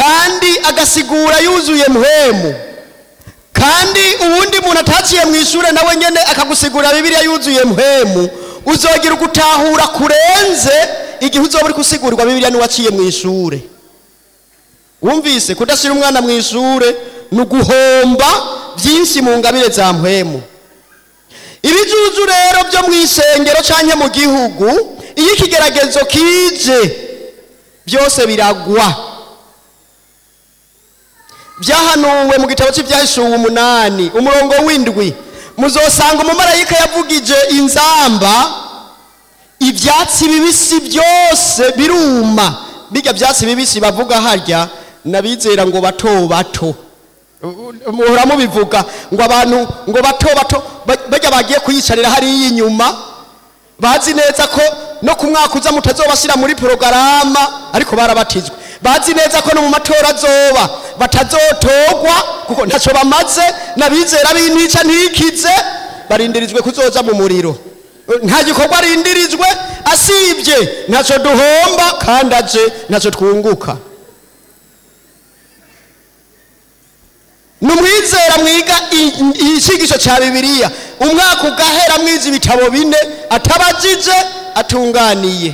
kandi agasigura yuzuye muhemu kandi ubundi muntu ataciye mu ishuri nawe nyene akagusigurira bibiliya yuzuye muhemu uzogira ugutahura kurenze igihe uzoba uri gusigurwa bibiliya n'uwaciye mu ishure wumvise kudashyira umwana mu ishure ni uguhomba byinshi mu ngabire za muhemu ibijuju rero byo mu isengero canke mu gihugu iyo ikigeragezo kije byose biragwa byahanuwe mu gitabo cy'ibyahishuwe umunani umurongo w'indwi muzosanga umumarayika yavugije inzamba ibyatsi bibisi byose biruma bijya byatsi bibisi bavuga harya nabizera ngo bato bato muhora mubivuga ngo abantu ngo bato bato ba- bajya bagiye kuyicarira hariya inyuma bazi neza ko no ku mwaka uza mutazobashyira muri porogaramu ariko barabatijwe bazi neza ko no mu matora azoba batazotogwa kuko ntacyo bamaze n'abizera b'intica ntikize barindirijwe kuzoza mu muriro nta gikorwa arindirijwe asibye ntacyo duhomba kandi aje ntacyo twunguka numwizera mwiga i- icigisho cya bibiliya umwaka ugahera mwiza ibitabo bine atabajije atunganiye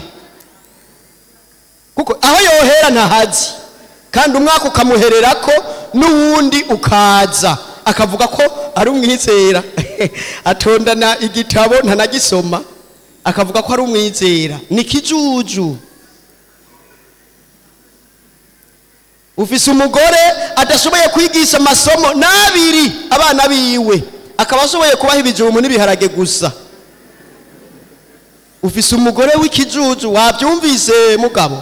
kuko aho yohera ntahazi kandi umwaka ukamuhererako n'uwundi ukaza akavuga ko ari umwizera atondana igitabo ntanagisoma akavuga ko ari umwizera ni kijuju ufise umugore adashoboye kwigisha amasomo n'abiri abana biwe akaba ashoboye kubaha ibijumbu n'ibiharage gusa ufise umugore w'ikijuju wabyumvise mugabo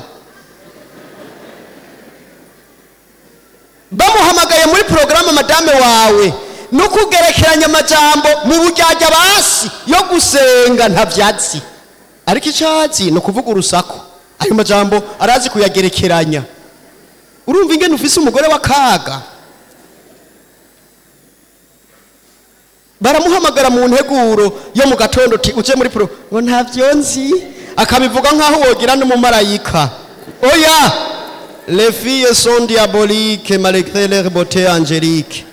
bamuhamagaye muri porogaramu madame wawe no kugerekeranya amajambo mu bujyajya basi yo gusenga nta byatsi ariko icyatsi ni ukuvuga urusaku ayo majambo arazi kuyagerekeranya urumva ingene ufise umugore w'akaga baramuhamagara mu nteguro yo mu gatondo uti uje muri pro ngo ntavyo nzi akabivuga nk'aho wogira n'umumarayika oya les filles sont diaboliques malgré leur beauté angélique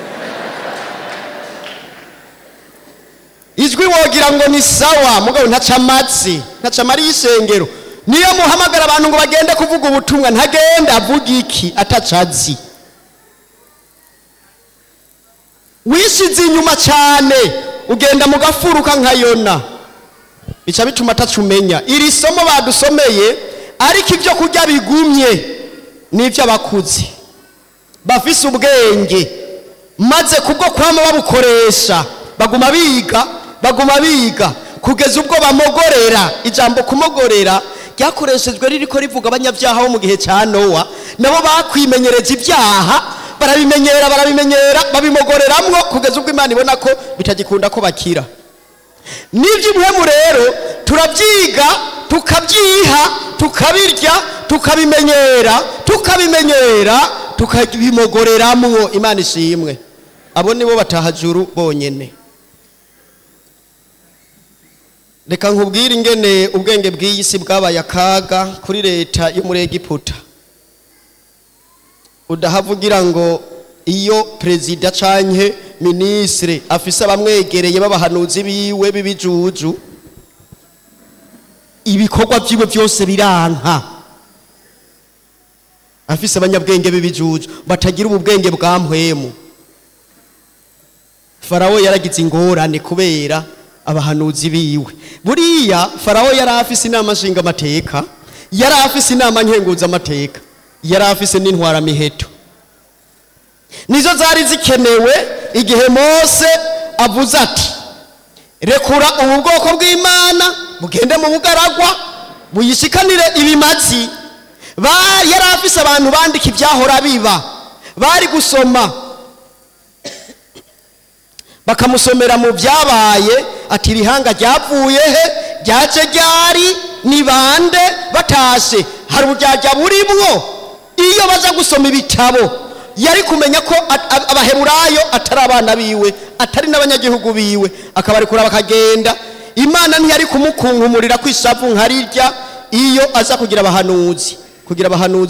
ijwi wogira ngo ni sawa mugabo ntaca amatsi ntaca amari y'isengero niyo muhamagara abantu ngo bagende kuvuga ubutumwa ntagenda avuga iki atacazi wishize inyuma cyane ugenda mu gafuruka nka yona bica bituma atacumenya iri somo badusomeye ariko ibyo kurya bigumye ni iby'abakuzi bafise ubwenge maze kubwo kwama babukoresha baguma biga baguma biga kugeza ubwo bamogorera ijambo kumogorera ryakoreshejwe ririko rivuga abanyabyaha bo mu gihe cya nowa nabo bakwimenyereza ibyaha barabimenyera barabimenyera babimogoreramwo kugeza ubwo imana ibona ko bitagikunda ko bakira n'iby'ubuhemu rero turabyiga tukabyiha tukabirya tukabimenyera tukabimenyera tukabimogoreramwo imana ishimwe abo nibo batahajuru bonyene reka nkubwire ingene ubwenge bw'iyi si bwabaye akaga kuri leta yo muri egiputa udahavugira ngo iyo perezida canke minisire afise abamwegereye b'abahanuzi biwe b'ibijuju ibikorwa vyiwe vyose biranka afise abanyabwenge b'ibijuju batagira ubu bwenge bwa mpwemu farawo yaragize ingorane kubera abahanuzi biwe buriya farawo yari afise inama nshingamateka yari afise inama nkenguzamateka yari afise n'intwaramiheto nizo zari zikenewe igihe mose avuze ati rekura ubu bwoko bw'imana bugende mu bugaragwa buyishikanire ibimazi Ba- yari afise abantu bandika ibyahora biba bari gusoma bakamusomera mu byabaye ati irihanga ryavuye he ryaje ryari ni bande batashe hari uburyarya burimwo iyo baza gusoma ibitabo yari kumenya ko a- a- abaheburayo atari abana biwe atari n'abanyagihugu biwe akabarekura bakagenda imana ntiyari kumukunkumurira kwishavu nka rirya iyo aza kugira abahanuzi kugira abahanuzi